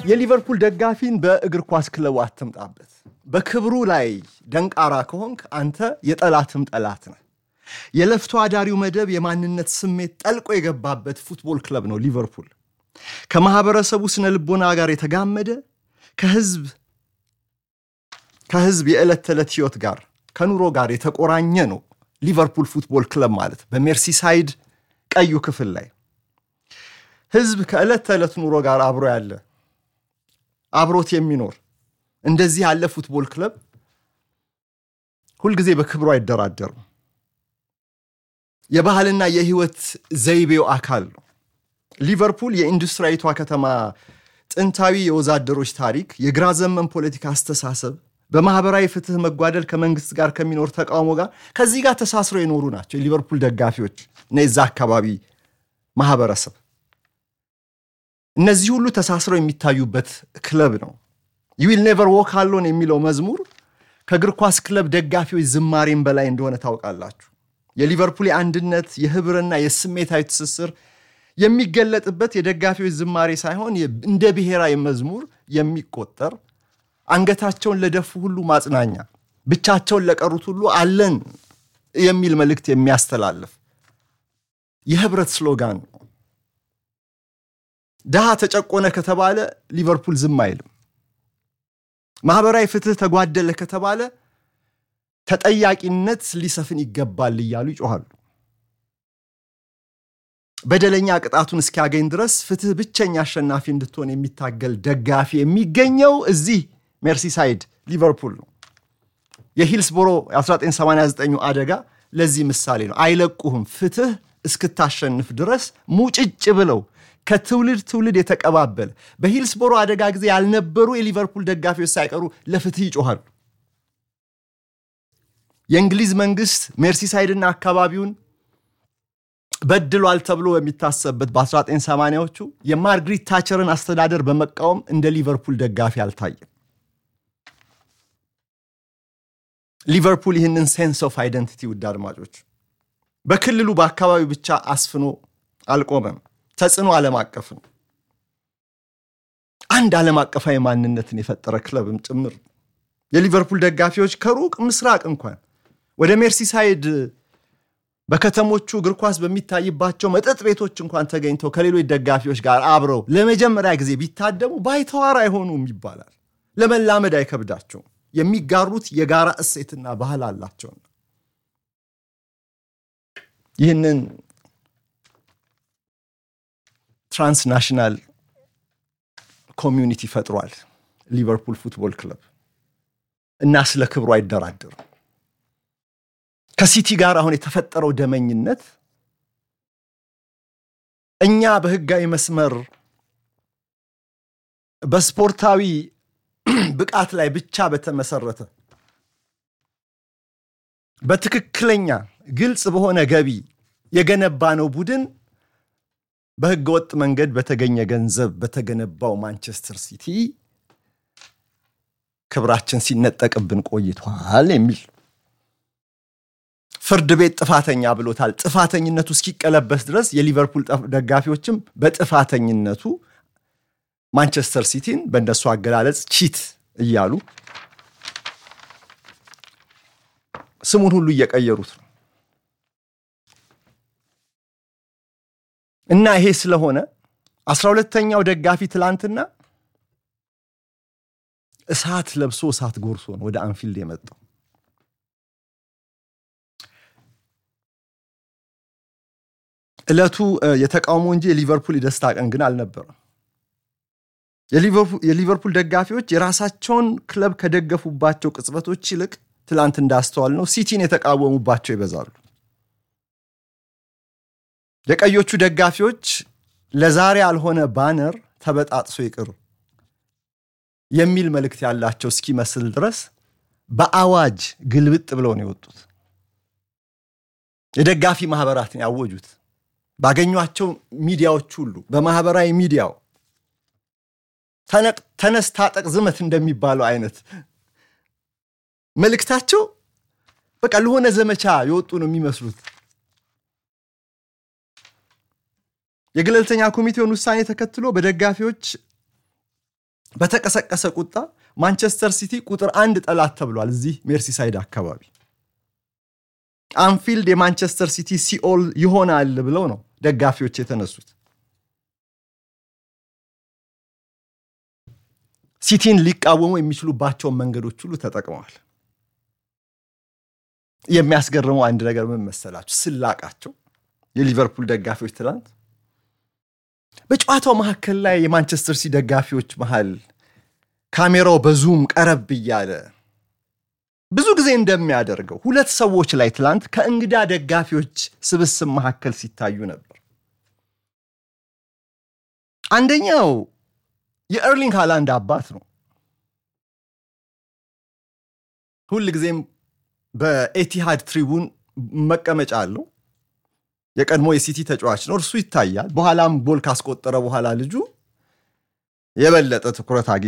የሊቨርፑል ደጋፊን በእግር ኳስ ክለቡ አትምጣበት። በክብሩ ላይ ደንቃራ ከሆንክ አንተ የጠላትም ጠላት ነህ። የለፍቶ አዳሪው መደብ የማንነት ስሜት ጠልቆ የገባበት ፉትቦል ክለብ ነው ሊቨርፑል። ከማህበረሰቡ ስነ ልቦና ጋር የተጋመደ ከህዝብ ከህዝብ የዕለት ተዕለት ህይወት ጋር ከኑሮ ጋር የተቆራኘ ነው ሊቨርፑል ፉትቦል ክለብ ማለት በሜርሲሳይድ ቀዩ ክፍል ላይ ህዝብ ከዕለት ተዕለት ኑሮ ጋር አብሮ ያለ አብሮት የሚኖር እንደዚህ ያለ ፉትቦል ክለብ ሁልጊዜ በክብሩ አይደራደርም። የባህልና የህይወት ዘይቤው አካል ነው። ሊቨርፑል የኢንዱስትሪያዊቷ ከተማ ጥንታዊ የወዛደሮች ታሪክ፣ የግራ ዘመን ፖለቲካ አስተሳሰብ፣ በማህበራዊ ፍትህ መጓደል ከመንግስት ጋር ከሚኖር ተቃውሞ ጋር ከዚህ ጋር ተሳስረው የኖሩ ናቸው የሊቨርፑል ደጋፊዎች እና የዛ አካባቢ ማህበረሰብ። እነዚህ ሁሉ ተሳስረው የሚታዩበት ክለብ ነው። ዩዊል ኔቨር ዎክ አሎን የሚለው መዝሙር ከእግር ኳስ ክለብ ደጋፊዎች ዝማሬም በላይ እንደሆነ ታውቃላችሁ። የሊቨርፑል የአንድነት የህብርና የስሜታዊ ትስስር የሚገለጥበት የደጋፊዎች ዝማሬ ሳይሆን እንደ ብሔራዊ መዝሙር የሚቆጠር አንገታቸውን ለደፉ ሁሉ ማጽናኛ፣ ብቻቸውን ለቀሩት ሁሉ አለን የሚል መልእክት የሚያስተላልፍ የህብረት ስሎጋን ነው። ድሃ ተጨቆነ ከተባለ ሊቨርፑል ዝም አይልም። ማህበራዊ ፍትህ ተጓደለ ከተባለ ተጠያቂነት ሊሰፍን ይገባል እያሉ ይጮኋሉ። በደለኛ ቅጣቱን እስኪያገኝ ድረስ ፍትህ ብቸኛ አሸናፊ እንድትሆን የሚታገል ደጋፊ የሚገኘው እዚህ ሜርሲሳይድ ሊቨርፑል ነው። የሂልስቦሮ 1989 አደጋ ለዚህ ምሳሌ ነው። አይለቁህም ፍትህ እስክታሸንፍ ድረስ ሙጭጭ ብለው ከትውልድ ትውልድ የተቀባበለ በሂልስቦሮ አደጋ ጊዜ ያልነበሩ የሊቨርፑል ደጋፊዎች ሳይቀሩ ለፍትህ ይጮኋሉ። የእንግሊዝ መንግስት ሜርሲሳይድና አካባቢውን በድሏል ተብሎ በሚታሰብበት በ1980ዎቹ የማርግሪት ታቸርን አስተዳደር በመቃወም እንደ ሊቨርፑል ደጋፊ አልታየም። ሊቨርፑል ይህንን ሴንስ ኦፍ አይደንቲቲ ውድ አድማጮች በክልሉ በአካባቢው ብቻ አስፍኖ አልቆመም። ተጽዕኖ ዓለም አቀፍ ነው። አንድ ዓለም አቀፋዊ ማንነትን የፈጠረ ክለብም ጭምር የሊቨርፑል ደጋፊዎች ከሩቅ ምስራቅ እንኳን ወደ ሜርሲሳይድ በከተሞቹ እግር ኳስ በሚታይባቸው መጠጥ ቤቶች እንኳን ተገኝተው ከሌሎች ደጋፊዎች ጋር አብረው ለመጀመሪያ ጊዜ ቢታደሙ ባይተዋር አይሆኑም ይባላል። ለመላመድ አይከብዳቸውም። የሚጋሩት የጋራ እሴትና ባህል አላቸውና ይህንን ትራንስናሽናል ኮሚዩኒቲ ፈጥሯል ሊቨርፑል ፉትቦል ክለብ እና ስለ ክብሩ አይደራደርም። ከሲቲ ጋር አሁን የተፈጠረው ደመኝነት እኛ በህጋዊ መስመር በስፖርታዊ ብቃት ላይ ብቻ በተመሰረተ በትክክለኛ ግልጽ በሆነ ገቢ የገነባ ነው ቡድን በህገ ወጥ መንገድ በተገኘ ገንዘብ በተገነባው ማንቸስተር ሲቲ ክብራችን ሲነጠቅብን ቆይቷል የሚል ፍርድ ቤት ጥፋተኛ ብሎታል። ጥፋተኝነቱ እስኪቀለበስ ድረስ የሊቨርፑል ደጋፊዎችም በጥፋተኝነቱ ማንቸስተር ሲቲን በእነሱ አገላለጽ ቺት እያሉ ስሙን ሁሉ እየቀየሩት ነው። እና ይሄ ስለሆነ አስራ ሁለተኛው ደጋፊ ትላንትና እሳት ለብሶ እሳት ጎርሶ ነው ወደ አንፊልድ የመጣው። ዕለቱ የተቃውሞ እንጂ የሊቨርፑል የደስታ ቀን ግን አልነበረም። የሊቨርፑል ደጋፊዎች የራሳቸውን ክለብ ከደገፉባቸው ቅጽበቶች ይልቅ ትላንት እንዳስተዋል ነው ሲቲን የተቃወሙባቸው ይበዛሉ። የቀዮቹ ደጋፊዎች ለዛሬ ያልሆነ ባነር ተበጣጥሶ ይቅር የሚል መልእክት ያላቸው እስኪመስል ድረስ በአዋጅ ግልብጥ ብለው ነው የወጡት። የደጋፊ ማህበራትን ያወጁት ባገኟቸው ሚዲያዎች ሁሉ በማህበራዊ ሚዲያው ተነስ፣ ታጠቅ፣ ዝመት እንደሚባለው አይነት መልእክታቸው በቃ ለሆነ ዘመቻ የወጡ ነው የሚመስሉት። የገለልተኛ ኮሚቴውን ውሳኔ ተከትሎ በደጋፊዎች በተቀሰቀሰ ቁጣ ማንቸስተር ሲቲ ቁጥር አንድ ጠላት ተብሏል። እዚህ ሜርሲሳይድ አካባቢ አንፊልድ የማንቸስተር ሲቲ ሲኦል ይሆናል ብለው ነው ደጋፊዎች የተነሱት። ሲቲን ሊቃወሙ የሚችሉባቸውን መንገዶች ሁሉ ተጠቅመዋል። የሚያስገርመው አንድ ነገር ምን መሰላችሁ? ስላቃቸው የሊቨርፑል ደጋፊዎች ትላንት በጨዋታው መካከል ላይ የማንቸስተር ሲቲ ደጋፊዎች መሃል ካሜራው በዙም ቀረብ እያለ ብዙ ጊዜ እንደሚያደርገው ሁለት ሰዎች ላይ ትላንት ከእንግዳ ደጋፊዎች ስብስብ መካከል ሲታዩ ነበር። አንደኛው የኤርሊንግ ሃላንድ አባት ነው። ሁል ጊዜም በኤቲሃድ ትሪቡን መቀመጫ አለው። የቀድሞ የሲቲ ተጫዋች ነው። እርሱ ይታያል። በኋላም ጎል ካስቆጠረ በኋላ ልጁ የበለጠ ትኩረት አግኝ